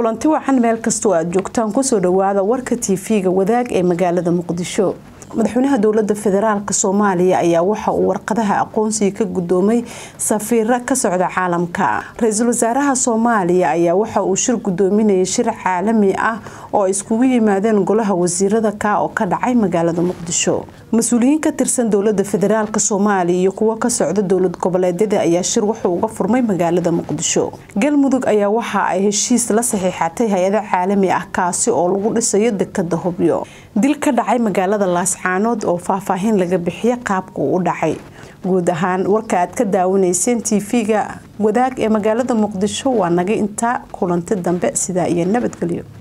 kulanti wacan meel kastoo aad joogtaan kusoo dhawaada warka tv-ga wadaag ee magaalada muqdisho madaxweynaha dowlada federaalk soomaaliya ayaa waxa uu warqadaha aqoonsiga ka gudoomay safiiro ka socda caalamka ra-iisul wasaaraha soomaaliya ayaa waxa uu shir gudoominayay shir caalami ah oo ay iskugu yimaadeen golaha wasiirada ka oo ka dhacay magaalada muqdisho mas-uuliyiin ka tirsan dowlada federaalk soomaaliya iyo kuwo ka socda dowlad goboleedyada ayaa shir wuxuu uga furmay magaalada muqdisho galmudug ayaa waxa ay heshiis la saxiixatay hay-ado caalami ah kaasi oo lagu dhisayo dekada hubyo dil ka dhacay magaalada laascaanood oo faahfaahin laga bixiya qaabka uu u dhacay guud ahaan warka aad ka daawanayseen tv-ga wadaag ee magaalada muqdisho waa naga intaa kulanti dambe sidaa iyo nabadgelyo